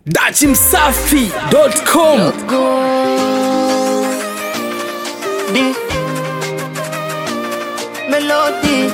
dachimsafi.com Di Melody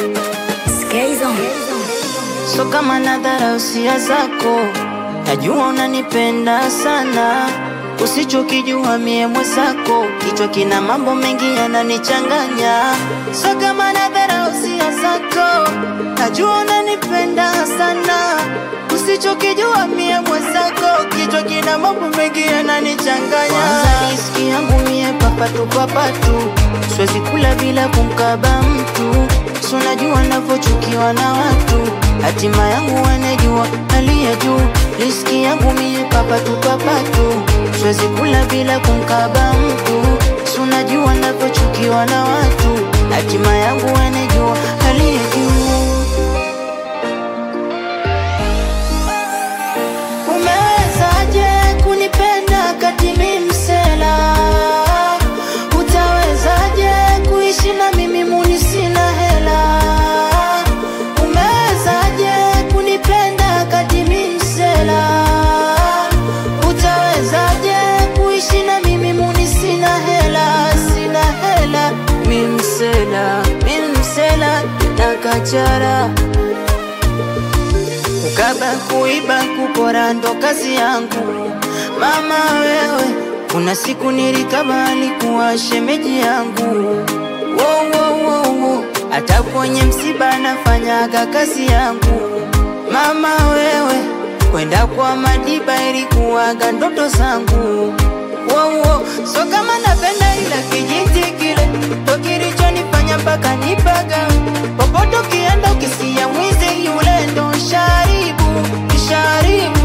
So kama nadhara usia zako Najua unanipenda sana Usichokijua mie mwenzako Kichwa kina mambo mengi yananichanganya So kama nadhara usia zako Najua unanipenda sana Usichokijua mie mwenzako Kichwa kina mambo mengi yananichanganya Kwanza riski yangu mie papatu papatu Siwezi kula bila kumkaba mtu So najua navyochukiwa na watu Hatima yangu wanajua aliye juu Riski yangu mie papatu papatu Siwezi kula bila kumkaba mtu So najua navyochukiwa na watu Hatima yangu wanajua aliye juu Umewezaje kunipenda kati mi msela? Utawezaje kuishi na mimi muni sina hela? Umewezaje kunipenda kati mi msela? Utawezaje kuishi na mimi muni sina hela? Sina hela, mi msela, mi msela na kachara Kukaba, kuiba, kupora ndo kazi yangu. Mama wewe, kuna siku nilikaba alikuwa shemeji yangu. Wo, wo, wo, wo. Hata kwenye msiba nafanyaga kazi yangu. Mama wewe, kwenda kwa madiba ilikuwaga ndoto zangu. Wo, wo. So kama napenda ila kijiti kile ndo kilichonifanya mpaka nipaga popote ukienda ukisikia mwizi yule ndo sharibu sharibu